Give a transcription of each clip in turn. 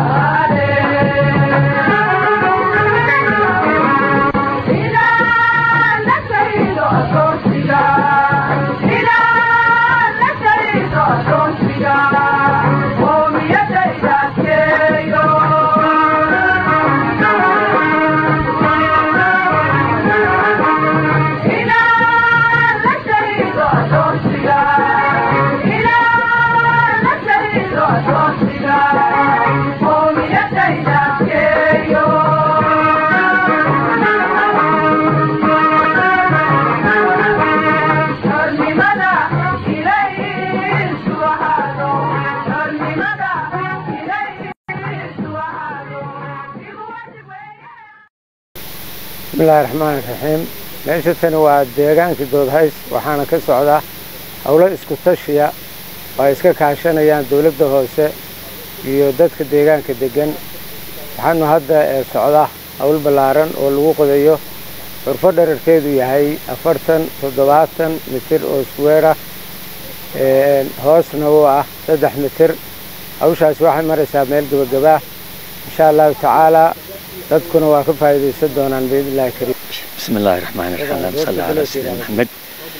bismillahi raxmaani raxiim meesha tani waa deegaankii doodhays waxaana ka socda howlo isku tashiya oo ay iska kaashanayaan dowladda hoose iyo dadka deegaanka deggan waxaanu hadda socda howl ballaaran oo lagu qodayo xurfo dherarkeedu yahay afartan toddobaatan mitir oo isweera hoosna u ah saddex mitir hawshaasi waxay maraysaa meel gebagabaa insha allahu tacaalaa dadkuna waa ka faa'iidaysan doonaan biidn illahi kariim bismi illaahi raxmaani raxiim allahuma salli calaa sayidina maxamed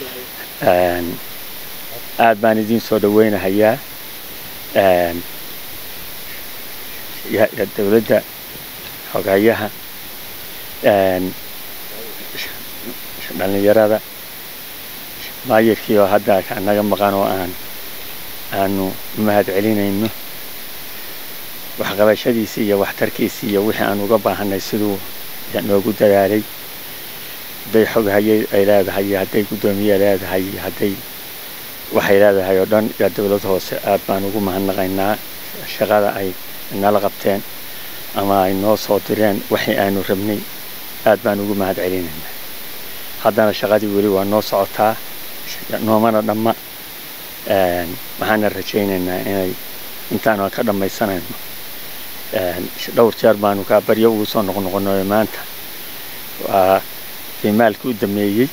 aad baan idiin soo dhaweynahayaa dowladda xogayaha dhallinyarada maayirkii oo hadda naga maqan oo aan aanu mahad celinayno waxqabashadiisii iyo waxtarkiisii iyo wixii aan uga baahanay siduu noogu dadaalay hadday xoghaye ay leedahay iyo hadday guddoomiye leedahay iyo hadday waxay leedahay oo dhan yaa dowlad hoose aad baan ugu mahadnaqaynaa shaqada ay nala qabteen ama ay noo soo direen waxii aanu rabnay aad baan ugu mahad celinaynaa haddana shaqadii weli waa noo socotaa noomana dhamma waxaana rajaynaynaa inay intaanu aan ka dhammaysanayno dhowr jeer baanu kaa baryo ugu soo noqnoqonoy maanta waa fiimaalkii u dameeyey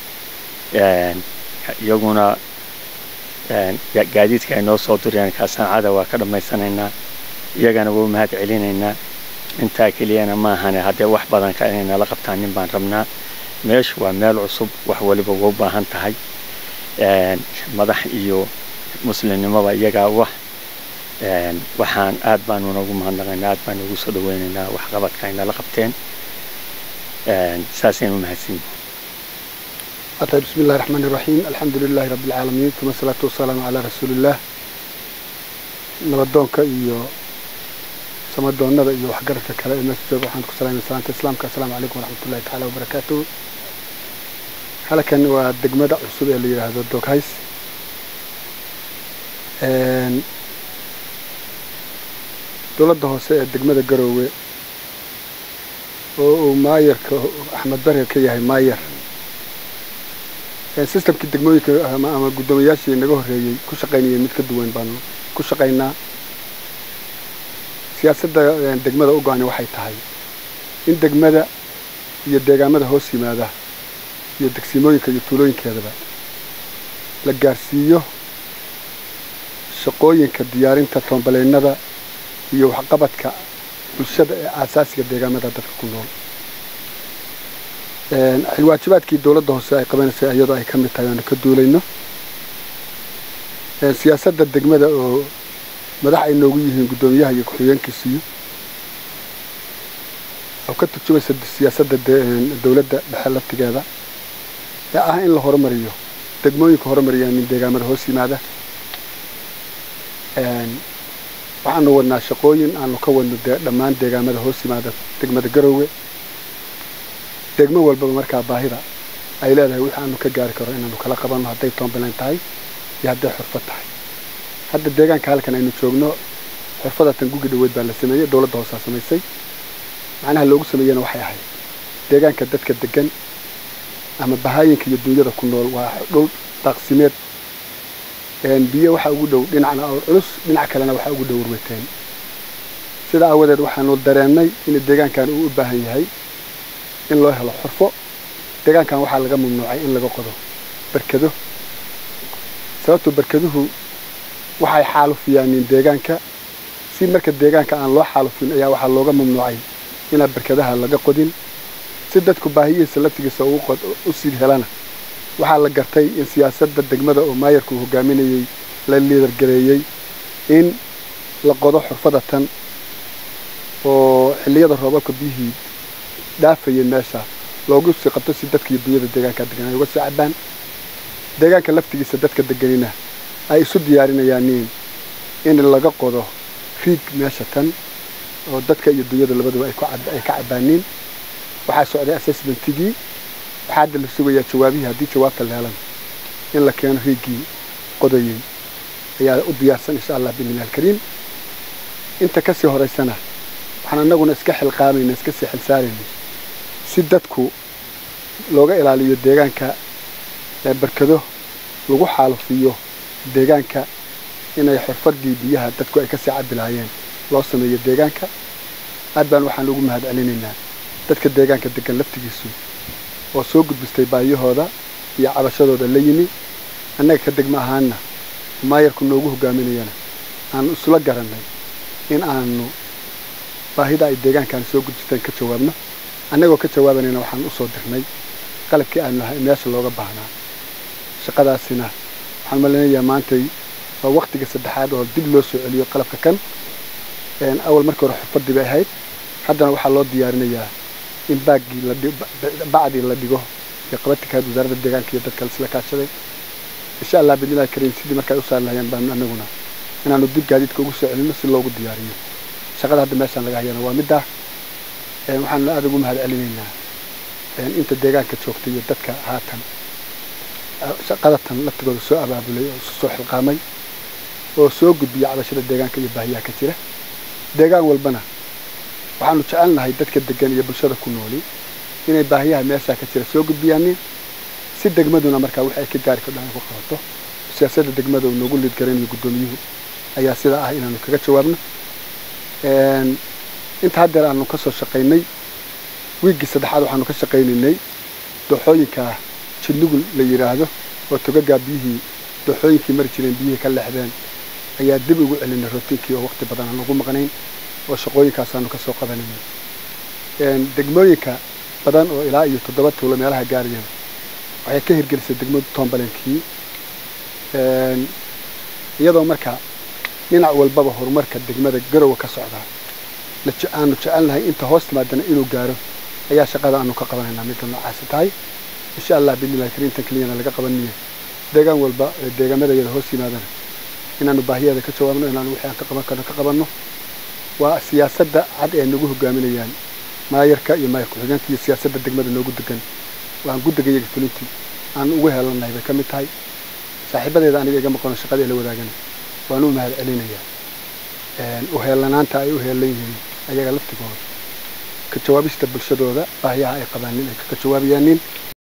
iyaguna gaadiidka ay noo soo direen kaasancada waa ka dhammaysanaynaa iyagana waa u mahad celinaynaa intaa keliyana maahane haddee wax badan ka inay nala qabtaan nin baan rabnaa meeshu waa meel cusub wax waliba waa u baahan tahay madax iyo muslimnimoba iyagaa wax waxaan aad baanu noogu mahadnaqaynaa aad baanu ugu soo dhaweynaynaa waxqabadka ay nala qabteen saasaynu mahadsanyihin طيب بسم الله الرحمن الرحيم الحمد لله رب العالمين ثم الصلاة والسلام على رسول الله نبدونك iyo samadoonada iyo waxgaradka kale ee meesha jooga waxaan ku salaamay salaanta islaamka assalaamu calaykum waraxmatullahi tacaala wabarakaatuhu halkan waa degmada cusub ee la yidhaahdo doghays dowladda hoose ee degmada garoowe oo uu maayarka axmed bare ka yahay maayar systemkii degmooyinka ama guddoomiyaashii naga horreeyey ku shaqaynayeen mid ka duwan baanu ku shaqaynaa siyaasadda degmada u go-ani waxay tahay in degmada iyo deegaamada hoos yimaada iyo degsimooyinka iyo tuulooyinkeedaba la gaarsiiyo shaqooyinka diyaarinta toonbaleynada iyo waxqabadka bulshada ee aasaasiga deegaamada dadka ku nool xilwaajibaadkii dowladda hoose ay qabanaysay iyadoo ay ka mid tahay aanu ka duulayno siyaasadda degmada oo madax ay noogu yihiin guddoomiyaha iyo ku-xigeenkiisiyo oo ka turjumaysa siyaasadda dowladda dhexe laftigeeda ee ah in la horumariyo degmooyinka horumariyaan min deegaamada hoos yimaada waxaanu wadnaa shaqooyin aanu ka wadno dhammaan deegaamada hoos yimaada degmada garoowe degmo walbaba markaa baahida ay leedahay wixii aanu ka gaari karo inaanu kala qabanno hadday toonbaleen tahay iyo hadday xurfad tahay hadda deegaanka halkan aynu joogno xurfadatan gugi dhaweyd baa la sameeyey dowladda hoosaa samaysay macnaha loogu sameeyena waxay ahayd deegaanka dadka degan ama bahaayinka iyo duunyada ku nool waa dhul daaqsimeed biyo waxaa ugu dhow dhinacna awr culus dhinac kalena waxaa ugu dhow warweteen sida aawadeed waxaanu dareennay in deegaankan uu u baahan yahay in loo helo xurfo deegaankan waxaa laga mamnuucay in laga qodo barkado sababtoo barkaduhu waxay xaalufiyaanin deegaanka si marka deegaanka aan loo xaalufin ayaa waxaa looga mamnuucay inaan barkadaha laga qodin si dadku baahiyihiisa laftigiisa u sii helana waxaa la gartay in siyaasadda degmada oo maayarku uu hogaaminayey la liidargareeyey in la qodo xurfada tan oo xilliyada roobabka biyihii dhaafayeen meesha loogu sii qabto si dadka iyo dunyada deegaanka degan ay uga sii cabaan deegaanka laftigiisa dadka deganina ay isu diyaarinayaan in laga qodo riig meesha tan oo dadka iyo dunyada labaduba ay ka cabaaniin waxaa socday assessmentigii waxaa hadda la sugayaa jawaabihii haddii jawaabta la helana in la keeno riigii qodayey ayaa u diyaarsan insha allah biidnillahi alkariim inta kasii horaysana waxaan annaguna iska xilqaamayna iska sii xilsaarayna si dadku looga ilaaliyo deegaanka barkado lagu xaalufiyo deegaanka inay xurfadii biyaha dadku ay kasii cabi lahaayeen loo sameeyo deegaanka aad baan waxaan ugu mahad celinaynaa dadka deegaanka degan laftigiisu oo soo gudbistay baayahooda iyo cabashadooda la yimi annaga ka degma ahaanna maayarku noogu hogaaminayana aanu isla garannay in aanu baahida ay deegaankaan soo gudbisteen ka jawaabno annagoo ka jawaabanayna waxaan usoo dirnay qalabkii aanu lahay meesha looga baahnaa shaqadaasina waxaan malinayaa maantay waa waktiga saddexaad oo dib loo soo celiyo qalabka kan awal markii hore xurfadii bay ahayd haddana waxaa loo diyaarinayaa in baaggii bacdii la dhigo iyo qabatinkaad wasaaradda deegaanka iyo dadka isla kaashaday insha allah bidnillahi kariim sidii marka ay u saari lahayeen baanu anaguna inaanu dib gaadiidka ugu soo celino si loogu diyaariyo shaqada hadda meeshaan laga hayana waa middaa waxaanu aada ugu mahad celinaynaa inta deegaanka joogtay iyo dadka haatan shaqadatan laftigooda soo abaabulay oo isu soo xilqaamay oo soo gudbiya cabashada deegaanka iyo baahiyaha ka jira deegaan walbana waxaanu jecelnahay dadka degan iyo bulshada ku nooli inay baahiyaha meeshaa ka jira soo gudbiyaanin si degmaduna markaa wix ay ka gaari kardhan ay ku qabato siyaasadda degmada uu noogu liidgaraynayo guddoomiyuhu ayaa sidaa ah inaanu kaga jawaabno inta haddeer aanu ka soo shaqaynay wiiggii saddexaad waxaanu ka shaqaynaynay dooxooyinka jidnugul la yidhaahdo oo togagaa biyihii dooxooyinkii mari jireen biyihii ka leexdeen ayaa dib ugu celinay rootiinkii oo waqti badan aan ugu maqnayn oo shaqooyinkaasaanu ka soo qabanaynay degmooyinka badan oo ilaa iyo toddoba tuulo meelaha gaarayeen waxay ka hirgelisay degmadu tombalenkii iyadoo marka dhinac walbaba horumarka degmada garowa ka socdaa aanu jecelnahay inta hoos timaadana inuu gaaro ayaa shaqada aanu ka qabanaynaa midda noocaasi tahay insha allah biidnillahi kariimtan keliyana laga qabaniyo deegaan walba ee deegaamada iyada hoos yimaadana inaanu baahiyaada ka jawaabno inaanu wixii aan ka qaban karno ka qabanno waa siyaasadda cad ee nagu hogaaminayaan maayarka iyo maayar ku-xigeenka iyo siyaasadda degmada noogu degan waan guddiga iyaga fulintii aan ugu heelanahay bay ka mid tahay saaxiibadeeda aniga iga maqano shaqada ee la wadaagana waan u mahad celinayaa uheelanaanta ay u heelan yihiin ayaga laftigooda ka jawaabista bulshadooda baahiyaha ay qabaanin ay kaga jawaabayaanin